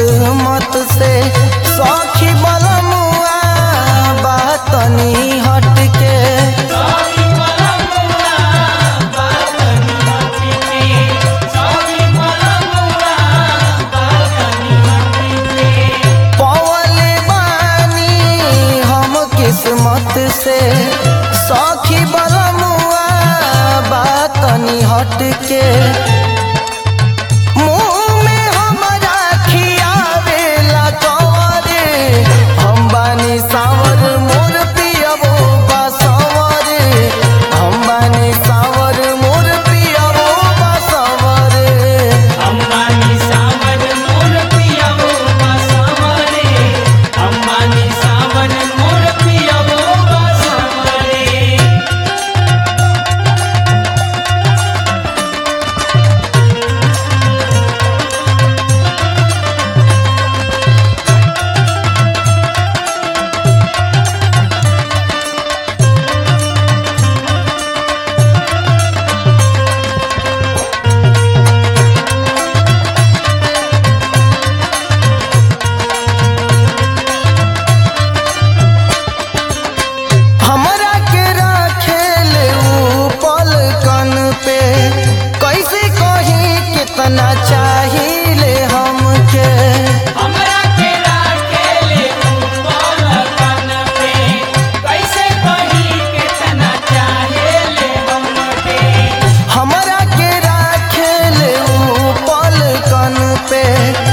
किस्मत से सखी बलमुआ बातनी हट के पवले बानी हम किस्मत से सखी बलमुआ बातनी हट के मुँह में हमरा खियावेला कवरे हम बानी सावर मोर पियबो बसवरे हम बानी सावर मोर पियबो बसवरे अंबानी सावन मोर पियावो बसवरे अंबानी सावन मोर पियावो बसवरे हमरा के राखेल ऊ पलकन पे कैसे कही कितना चाहिए हमके हमरा के राखेले ऊपर कन पे कैसे कही कितना चाहेले हमके हमरा के राखेल ऊ पलकन पे